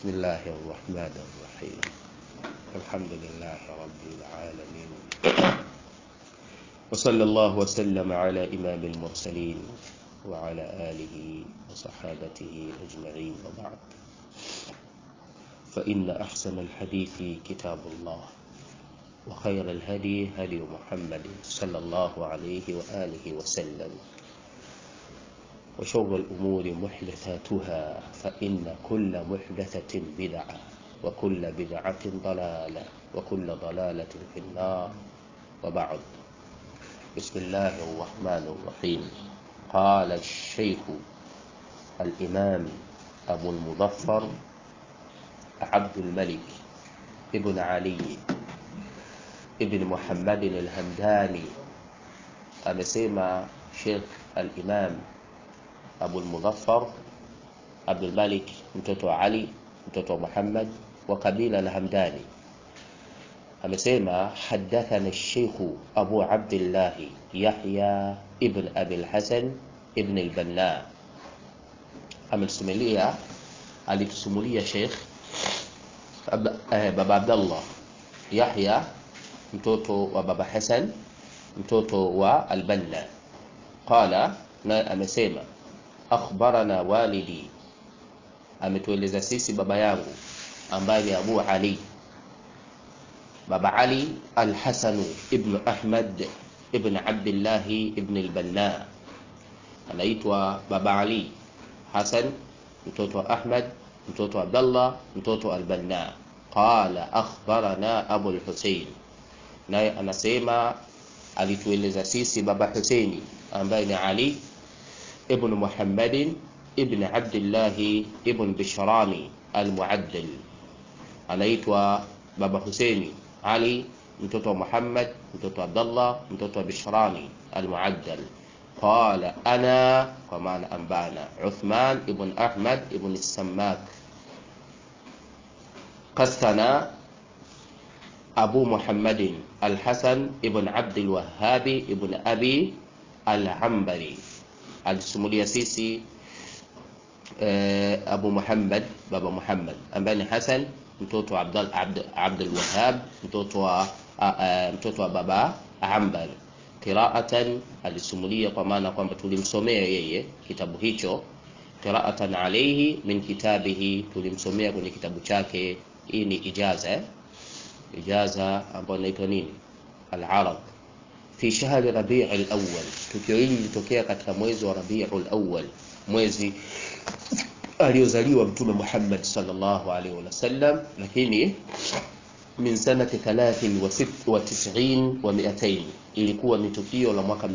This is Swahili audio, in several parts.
بسم الله الرحمن الرحيم الحمد لله رب العالمين وصلى الله وسلم على إمام المرسلين وعلى آله وصحابته أجمعين وبعد فإن أحسن الحديث كتاب الله وخير الهدي هدي محمد صلى الله عليه وآله وسلم وشر الأمور محدثاتها فإن كل محدثة بدعة وكل بدعة ضلالة وكل ضلالة في النار وبعد بسم الله الرحمن الرحيم قال الشيخ الإمام أبو المظفر عبد الملك ابن علي ابن محمد الهمداني amesema Sheikh al-Imam Abu al-Mudhaffar Abdul Malik mtoto wa Ali mtoto wa Muhammad wa kabila la Hamdani amesema hadathana Sheikh Abu Abdullah Yahya ibn Abi al-Hasan ibn al-Banna ametusimulia alitusumulia Sheikh Baba Abdullah Yahya mtoto wa Baba Hasan mtoto wa Al-Banna qala na amesema akhbarana walidi ametueleza sisi baba yangu ambaye ni Abu Ali baba Ali Al-Hasan ibn Ahmad ibn Abdullah ibn Al-Banna anaitwa baba Ali Hasan mtoto wa Ahmad mtoto wa Abdullah mtoto wa Al-Banna qala akhbarana Abu al-Husayn naye anasema alitueleza sisi baba Husaini ambaye ni Ali ibn Muhammadin ibn Abdullah ibn Bishrani al-Muaddal anaitwa baba Husaini Ali mtoto wa Muhammad mtoto wa Abdullah mtoto wa Bishrani al-Muaddal qala ana kwa maana ambana Uthman ibn Ahmad ibn Sammak قسنا أبو محمد الحسن ابن عبد الوهاب ابن أبي العنبري alisimulia sisi uh, Abu Muhammad baba Muhammad ambaye ni Hasan mtoto wa Abdul Abd, Abdul Wahhab mtoto wa uh, uh, mtoto wa baba Ambar qira'atan alisimulia kwa maana kwamba tulimsomea yeye kitabu hicho qira'atan alayhi min kitabihi tulimsomea kwenye kitabu chake hii ni ijaza eh? ijaza ambayo inaitwa nini al-arab fi shahri rabi' al-awwal tukio hili lilitokea katika mwezi wa rabi' al-awwal mwezi aliozaliwa mtume Muhammad sallallahu alaihi wasallam lakini min sanati 93 wa 200 ilikuwa ni tukio la mwaka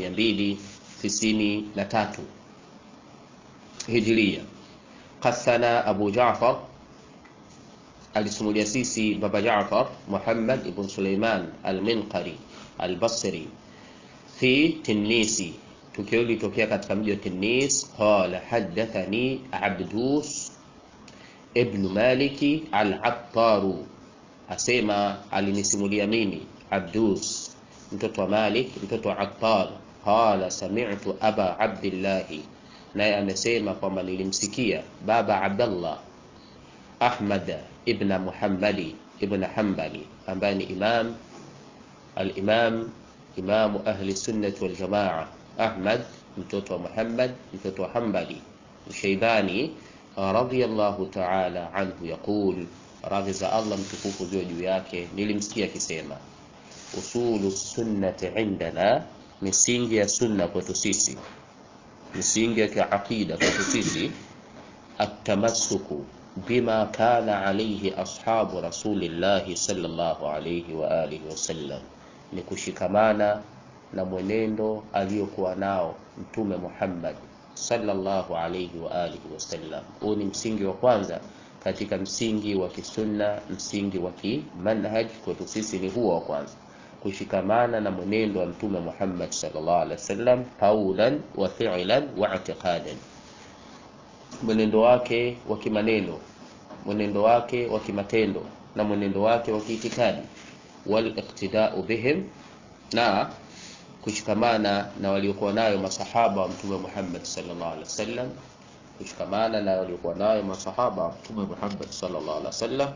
293 hijiria qasana Abu Ja'far alisimulia sisi baba Jaafar Muhammad ibn Suleiman al-Minqari al-Basri fi Tinisi tukio lilitokea katika mji wa Tinis qala hadathani Abdus ibn Maliki al-Attaru asema alinisimulia mimi Abdus mtoto wa Malik mtoto wa Attar qala sami'tu aba Abdullah naye amesema kwamba nilimsikia baba Abdullah Ahmad ibn Muhammadi ibn Hanbali ambaye ni imam al-imam imamu ahli sunnati wal jamaa Ahmad mtoto wa Muhammad mtoto wa Hanbali Shaybani radiyallahu ta'ala anhu yaqul radhi za Allah mtukufu ziwe juu yake nilimsikia akisema usulu sunnati indana misingi ya sunna kwetu sisi misingi ya kiaqida kwetu sisi atamassuku بما كان عليه أصحاب رسول الله صلى الله عليه وآله وسلم ni kushikamana na mwenendo aliyokuwa nao mtume Muhammad sallallahu alayhi wa alihi wasallam. Huu ni msingi wa kwanza katika msingi wa kisunna, msingi wa kimanhaj kwetu sisi ni huo wa kwanza, kushikamana na mwenendo wa mtume Muhammad sallallahu alaihi wasallam qaulan wa fi'lan wa i'tiqadan mwenendo wake wa kimaneno mwenendo wake wa kimatendo na mwenendo wake wa kiitikadi wal iqtida'u bihim na kushikamana na waliokuwa nayo masahaba wa mtume Muhammad sallallahu alaihi wasallam kushikamana na waliokuwa nayo masahaba wa Mtume Muhammad sallallahu alaihi wasallam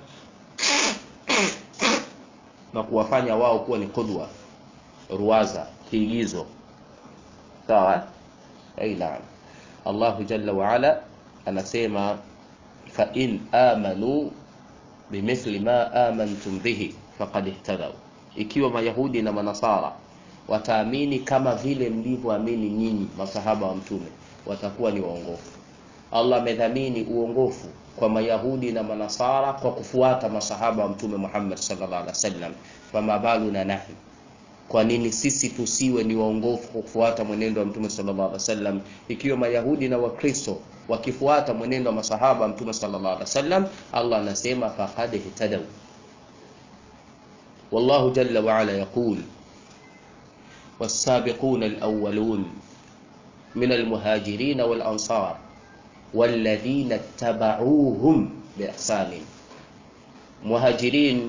na kuwafanya wao kuwa ni qudwa, ruwaza, kiigizo. Sawa? Ai naam. Allahu jalla wa ala anasema fa in amanu bimithli ma amantum bihi faqad ihtadaw, ikiwa Mayahudi na Manasara wataamini kama vile mlivyoamini nyinyi masahaba wa Mtume, watakuwa ni waongofu. Allah amedhamini uongofu kwa Mayahudi na Manasara kwa kufuata masahaba wa Mtume Muhammad sallallahu alaihi wasallam. Fama baluna nahi, kwa nini sisi tusiwe ni waongofu kwa kufuata mwenendo wa Mtume sallallahu alaihi wasallam, ikiwa Mayahudi na Wakristo wakifuata mwenendo wa masahaba wa Mtume sallallahu alaihi wasallam? Allah anasema faqad ihtadaw. Wallahu jalla wa ala yaqul was-sabiquna al-awwalun min al-muhajirin wal-ansar walladhina tabauhum biihsanin, muhajirin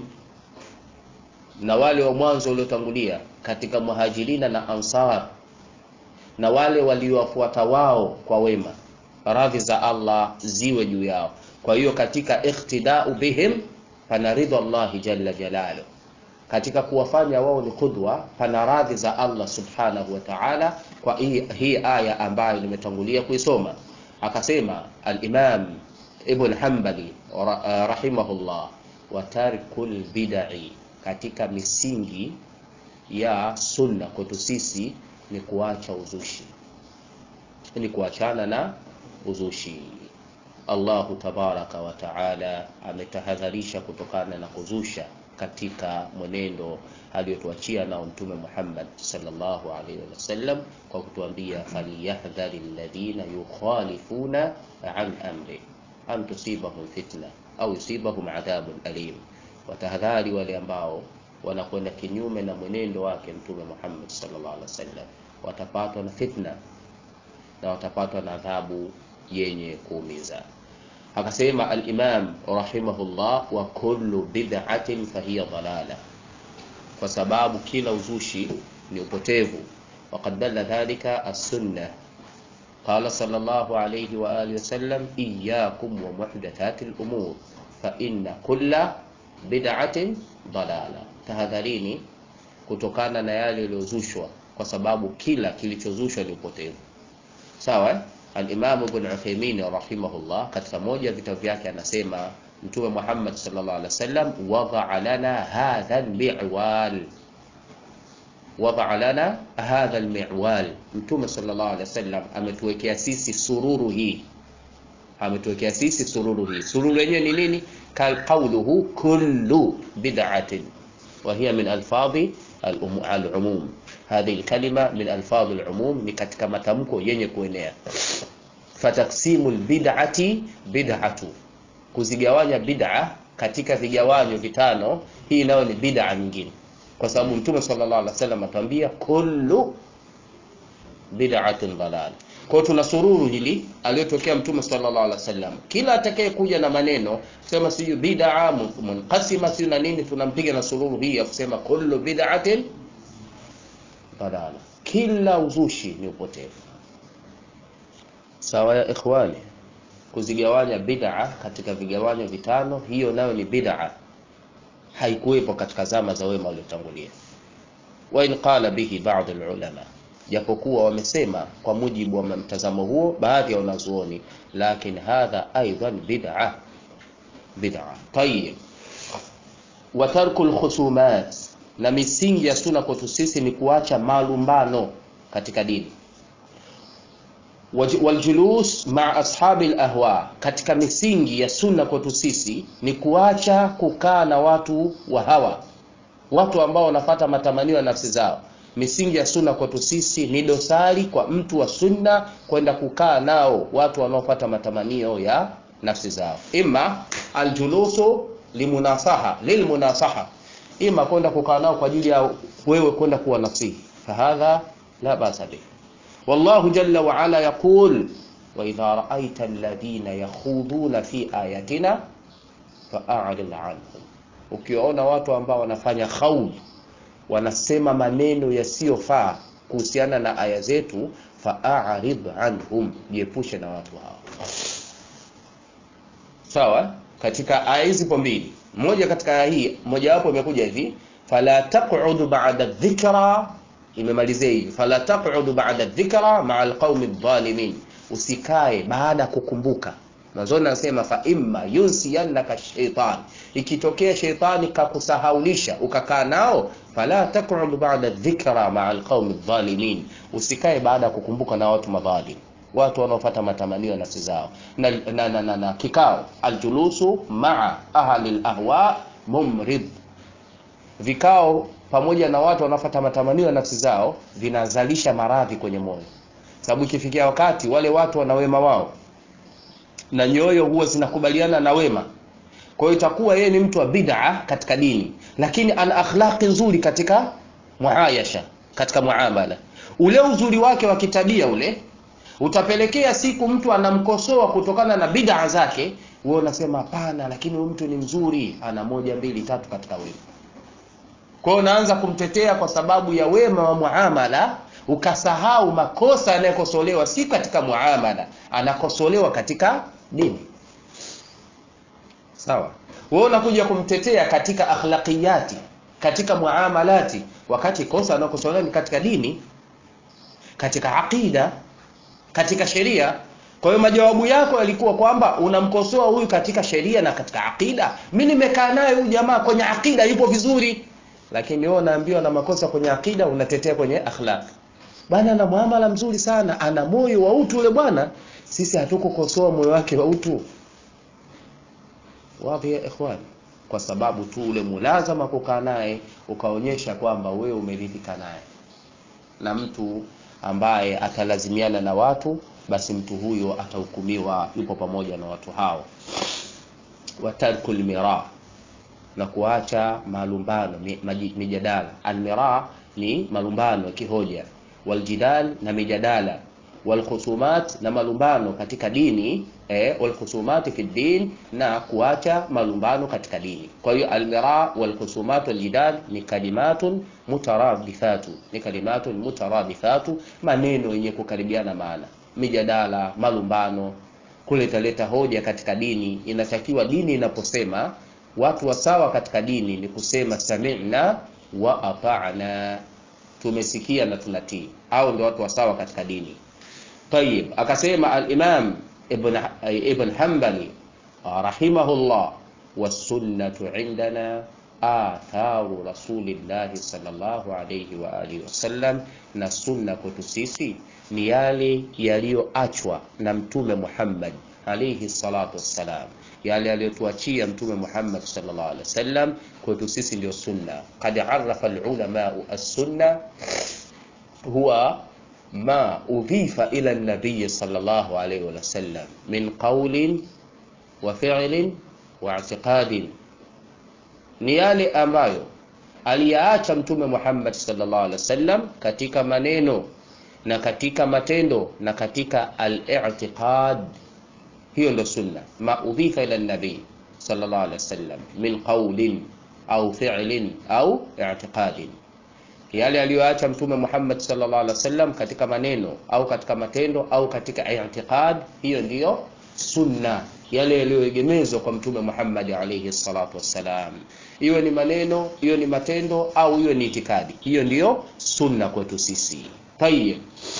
na wale wa mwanzo waliotangulia katika muhajirina na ansar na wale waliowafuata wao kwa wema, radhi za Allah ziwe juu yao. Kwa hiyo katika ikhtidau bihim pana ridha Allahi jalla jalaluhu, katika kuwafanya wao ni qudwa pana radhi za Allah subhanahu wa ta'ala. Kwa hii, hii aya ambayo nimetangulia kuisoma akasema al-Imam Ibn Hanbali rahimahullah, wa tarkul bid'i, katika misingi ya sunna kwetu sisi ni kuacha uzushi, ni kuachana na uzushi. Allahu tabaraka wa taala ametahadharisha kutokana na kuzusha katika mwenendo aliyotuachia nao Mtume Muhammad sallallahu alaihi wasallam kwa kutuambia, falyahdhari alladhina yukhalifuna an amri an tusibahum fitna au yusibahum adhabun alim, watahadhari wale ambao wanakwenda kinyume na mwenendo wake Mtume Muhammad sallallahu alaihi wasallam, watapatwa na fitna na watapatwa na adhabu yenye kuumiza. Akasema al-Imam rahimahullah, wa kullu bid'atin fahiya dalala, kwa sababu kila uzushi ni upotevu. Waqad dalla dhalika as-sunnah qala sallallahu alayhi wa alihi wasallam, iyyakum wa muhdathati al-umur fa inna kulla bid'atin dalala, tahadharini kutokana na yale yaliyozushwa, kwa sababu kila kilichozushwa ni upotevu. Sawa. Al-Imam Ibn Uthaymeen rahimahullah katika moja ya vitabu vyake anasema Mtume Muhammad sallallahu alaihi wasallam wadaa lana hadha al-mi'wal, wadaa lana hadha al-mi'wal. Mtume sallallahu alaihi wasallam ametuwekea sisi sururu hii, ametuwekea sisi sururu hii. Sururu yenyewe ni nini? Qawluhu kullu bid'atin wa hiya min alfadhi al-umum hadhihi alkalima min alfadh alumum, ni katika matamko yenye kuenea. Fataksimu albid'ati bid'atu, kuzigawanya bid'a katika vigawanyo vitano, hii nayo ni bid'a nyingine, kwa sababu Mtume sallallahu alaihi wasallam atuambia kullu bid'atin dalal. Kwa hiyo tuna sururu hili aliyotokea Mtume sallallahu alaihi wasallam, kila atakaye kuja na maneno kusema siju bid'a munqasima sio na nini, tunampiga na sururu hii ya kusema kullu bid'atin dalala, kila uzushi ni upotevu. Sawa ya ikhwani, kuzigawanya bid'a katika vigawanyo vitano, hiyo nayo ni bid'a, haikuwepo katika zama za wema waliotangulia. Wa in qala bihi ba'd alulama, japokuwa wamesema kwa mujibu wa mtazamo huo baadhi ya wanazuoni, lakin hadha aidan bid'a bid'a. Tayyib, wa tarku alkhusumat na misingi ya sunna kwetu sisi ni kuacha malumbano katika dini. Waljulus maa ashabi lahwa, katika misingi ya sunna kwetu sisi ni kuacha kukaa na watu wa hawa, watu ambao wanafata matamanio ya nafsi zao. Misingi ya sunna kwetu sisi ni dosari kwa mtu wa sunna kwenda kukaa nao watu wanaofata matamanio ya nafsi zao, imma aljulusu limunasaha lilmunasaha ima kwenda kukaa nao kwa ajili ya wewe kwenda kuwa nasihi, fahadha la basa bih. Wallahu jalla wa ala yaqul wa idha ra'aita alladhina yakhuduna fi ayatina fa'arid anhum, ukiwaona watu ambao wanafanya khawd, wanasema maneno yasiyofaa kuhusiana na aya zetu, fa'arid anhum, jiepushe na watu hao. sawa katika aya hizi zipo mbili moja katika aya hii mojawapo imekuja hivi fala taq'udu ba'da dhikra imemalizia hivi fala taq'udu ba'da dhikra ma'a alqaumi adh-dhalimin usikae baada kukumbuka mwanzoni anasema fa imma yunsiyannaka shaitan ikitokea sheitani kakusahaulisha ukakaa nao fala taq'ud ba'da dhikra ma'a alqaumi adh-dhalimin usikae baada ya kukumbuka na watu madhalim watu wanaofuata matamanio ya nafsi zao na, na, na, na, na kikao aljulusu ma'a ahli alahwa mumrid vikao pamoja na watu wanaofuata matamanio ya nafsi zao vinazalisha maradhi kwenye moyo sababu ikifikia wakati wale watu wana wema wao na nyoyo huwa zinakubaliana na wema kwa hiyo itakuwa yeye ni mtu wa bid'a katika dini lakini ana akhlaqi nzuri katika muayasha katika muamala ule uzuri wake wa kitabia ule utapelekea siku mtu anamkosoa kutokana na bid'a zake wewe unasema hapana lakini huyu mtu ni mzuri ana moja mbili tatu katika wema kwa hiyo unaanza kumtetea kwa sababu ya wema wa muamala ukasahau makosa yanayokosolewa si katika muamala anakosolewa katika dini sawa wewe unakuja kumtetea katika akhlaqiyati katika muamalati wakati kosa anakosolewa ni katika dini katika aqida katika sheria kwa hiyo majawabu yako yalikuwa kwamba unamkosoa huyu katika sheria na katika aqida mi nimekaa naye huyu jamaa kwenye aqida yupo vizuri lakini wewe unaambiwa na makosa kwenye aqida unatetea kwenye akhlaq bwana ana muamala mzuri sana ana moyo wa utu ule bwana sisi hatukukosoa moyo wake wa utu wapi ya ikhwani kwa sababu tu ule mulazama kukaa naye ukaonyesha kwamba wewe umeridhika naye na mtu ambaye atalazimiana na watu basi mtu huyo atahukumiwa yupo pamoja na watu hao watarkul mira na kuacha malumbano mijadala almira ni malumbano kihoja waljidal na mijadala walkhusumat na malumbano katika dini eh, walkhusumati fi din na kuacha malumbano katika dini kwa hiyo almira walkhusumat waljidal ni kalimatun mutaradifatu ni kalimatun mutaradifatu maneno yenye kukaribiana maana mijadala malumbano kuletaleta hoja katika dini inatakiwa dini inaposema watu wa sawa katika dini ni kusema sami'na wa ata'na tumesikia na tunatii au ndio watu wa sawa katika dini طيب akasema al-Imam Ibn Ibn Hanbali rahimahullah was-sunnatu indana atharu rasulillahi sallallahu alayhi wa alihi wasallam na sunna kwetu sisi ni yale yaliyoachwa na mtume Muhammad alayhi salatu wassalam yale aliyotuachia mtume Muhammad sallallahu alaihi wasallam kwetu sisi ndio sunna qad arafa alulama as-sunna huwa ma udhifa ila an-nabiy sallallahu alaihi wasallam min qawlin wa fi'lin wa i'tiqadin ni yale ambayo aliyaacha mtume Muhammad sallallahu alaihi wasallam katika maneno na katika matendo na katika al-i'tiqad hiyo ndo sunna ma udhifa ila nabii sallallahu alaihi wasallam min qawlin au fi'lin au i'tiqadin yale aliyoacha mtume Muhammad sallallahu alaihi wasallam katika maneno au katika matendo au katika i'tiqad hiyo ndiyo sunna yale yaliyoegemezwa kwa mtume Muhammad alayhi salatu wassalam iwe ni maneno hiyo ni matendo au hiyo ni itikadi hiyo ndiyo sunna kwetu sisi tayeb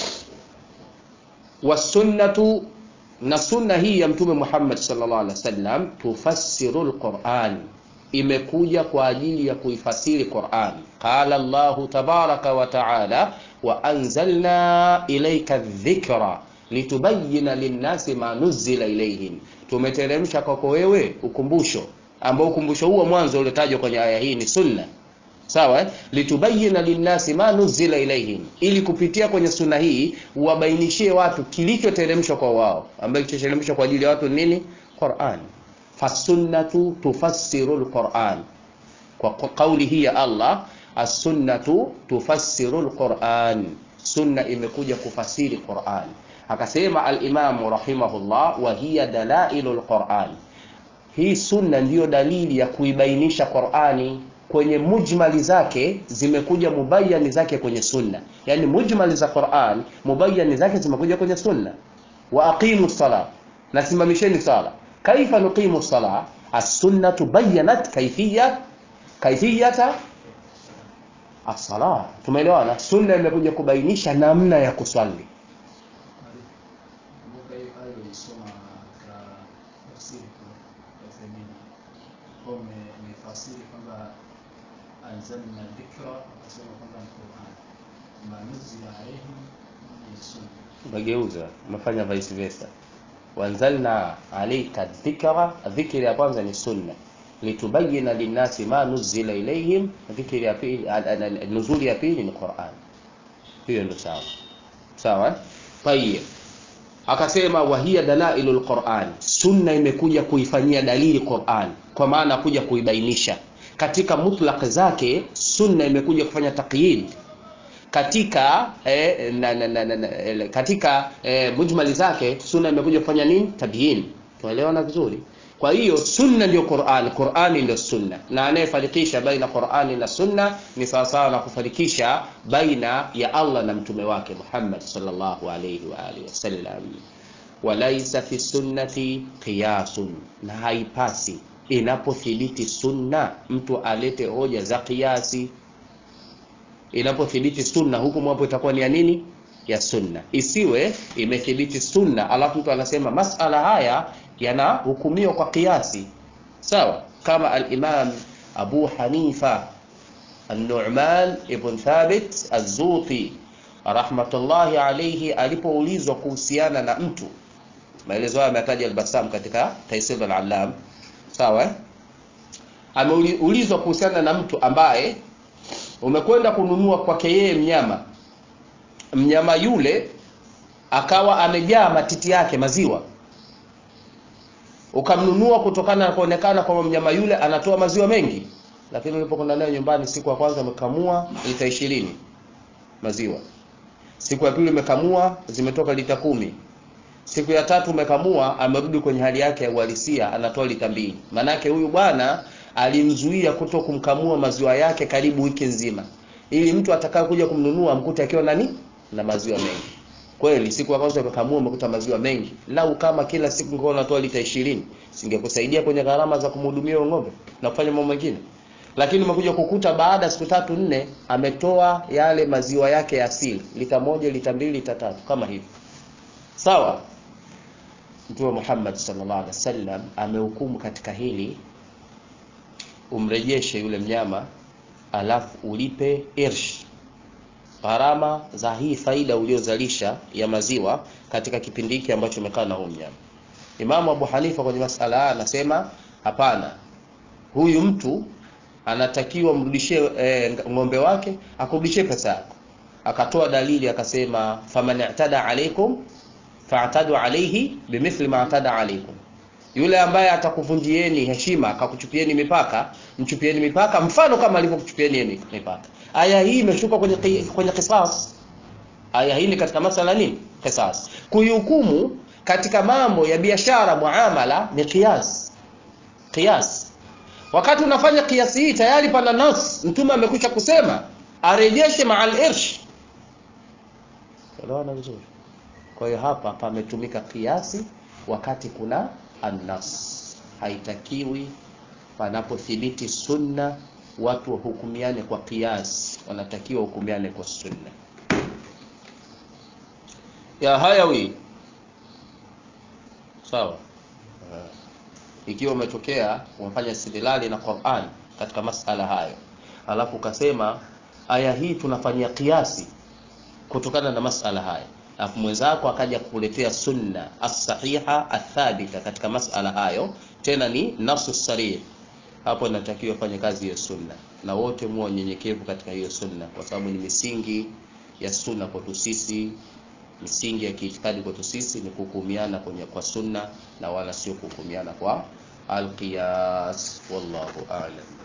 wasunnatu na sunna hii ya mtume Muhammad sallallahu alaihi wasallam tufassiru alquran imekuja kwa ajili ya kuifasiri Qur'an qala Allah tabaraka wa taala wa anzalna ilayka dhikra litubayyana linnasi ma nuzila ilayhim tumeteremsha kwako wewe ukumbusho ambao ukumbusho huo mwanzo uliotajwa kwenye aya hii ni sunna sawa eh? litubayina linnasi ma nuzila ilaihim ili kupitia kwenye sunna hii wabainishie watu kilichoteremshwa kwa wao ambacho kilichoteremshwa kwa ajili ya watu nini Qur'an fasunnatu tufassiru alquran kwa kauli hii ya Allah as-sunnatu tufassiru alquran sunna imekuja kufasiri Qur'an akasema al-Imam rahimahullah wa hiya dalailul Qur'an hii sunna ndiyo dalili ya kuibainisha Qur'ani kwenye mujmali zake zimekuja mubayani zake kwenye sunna yani mujmali za Qur'an mubayani zake zimekuja kwenye sunna wa aqimu sala nasimamisheni sala kaifa nuqimu sala as-sunnatu bayyanat kayfiyya kayfiyata as-sala tumeelewana sunna imekuja kubainisha namna ya kuswali Kumbuka hiyo aya ulisoma katika tafsiri kwa Uthaymeen. Kwa ume- umefasiri kwamba anzalna dhikra akasema kwamba ni Qur'an. Ma nuzila alayhim ni sunna. umegeuza umefanya vice versa wanzalna alayka dhikra dhikri ya kwanza ni sunna litubayina linnasi ma nuzila ilayhim dhikri ya pili al- al- al- nuzuli ya pili ni Qur'an hiyo ndio sawa sawa eh? tayeb akasema wahiya dalailul Qur'an sunna imekuja kuifanyia dalili Qur'an kwa maana kuja kuibainisha katika mutlaq zake sunna imekuja kufanya taqyid katika eh, na, na, na, na, na, eh, katika eh, mujmali zake sunna imekuja kufanya nini tabyin tunaelewana vizuri kwa hiyo sunna ndio Qur'an Qur'ani ndio sunna na anayefarikisha baina Qur'ani na sunna ni sawasawa na kufarikisha baina ya Allah na mtume wake Muhammad sallallahu alayhi wa alihi wasallam walaisa fi sunnati qiyasun na haipasi inapothibiti sunna mtu alete hoja za kiasi inapothibiti sunna hukumu hapo itakuwa ni ya nini ya sunna isiwe imethibiti sunna alafu mtu anasema masala haya yanahukumiwa kwa kiasi sawa kama al-imam abu hanifa an-nu'man ibn thabit az-zuti rahmatullahi alayhi alipoulizwa kuhusiana na mtu maelezo haya ametaja al-bassam katika taisir al-allam sawa eh? ameulizwa kuhusiana na mtu ambaye umekwenda kununua kwake yeye mnyama mnyama yule akawa amejaa matiti yake maziwa ukamnunua kutokana na kuonekana kwamba mnyama yule anatoa maziwa mengi lakini ulipokwenda naye nyumbani siku ya kwanza umekamua lita ishirini maziwa siku ya pili umekamua zimetoka lita kumi siku ya tatu umekamua amerudi kwenye hali yake ya uhalisia anatoa lita mbili maanake huyu bwana alimzuia kuto kumkamua maziwa yake karibu wiki nzima ili mtu atakaye kuja kumnunua amkute akiwa nani na maziwa mengi kweli siku ya kwanza umekamua umekuta maziwa mengi lau kama kila siku ungekuwa unatoa lita ishirini singekusaidia kwenye gharama za kumhudumia huyo ng'ombe na kufanya mambo mengine lakini umekuja kukuta baada ya siku tatu nne ametoa yale maziwa yake ya asili lita moja lita mbili lita tatu kama hivi sawa mtume Muhammad sallallahu alaihi wasallam amehukumu katika hili umrejeshe yule mnyama alafu ulipe irsh gharama za hii faida uliozalisha ya maziwa katika kipindi hiki ambacho umekaa na huyu mnyama Imamu Abu Hanifa kwenye masala haya anasema hapana huyu mtu anatakiwa mrudishie e, ng'ombe wake akurudishie pesa yako akatoa dalili akasema faman i'tada alaikum fa'tadu alayhi bimithli ma i'tada alaikum yule ambaye atakuvunjieni heshima akakuchupieni mipaka mchupieni mipaka mfano kama alivyokuchupieni yeye mipaka aya hii imeshuka kwenye qi- kwenye qisas aya hii ni katika masala nini qisas kuihukumu katika mambo ya biashara muamala ni qiyas qiyas wakati unafanya kiasi hii tayari pana nas mtume amekwisha kusema arejeshe maal irsh elewana vizuri kwa hiyo hapa pametumika kiasi wakati kuna annas haitakiwi panapothibiti sunna watu wahukumiane kwa kiasi wanatakiwa wahukumiane kwa sunna ya hayawi sawa Ah. ikiwa umetokea umefanya istidlali na Qur'an katika masala hayo alafu ukasema aya hii tunafanyia kiasi kutokana na masala haya alafu mwenzako akaja kukuletea sunna as-sahiha athabita katika masala hayo tena ni nasu sarih hapo inatakiwa fanye kazi ya sunna na wote muwe wanyenyekevu katika hiyo sunna kwa sababu ni misingi ya sunna kwetu sisi misingi ya kiitikadi kwetu sisi ni kuhukumiana kwenye kwa sunna na wala sio kuhukumiana kwa alqiyas wallahu a'lam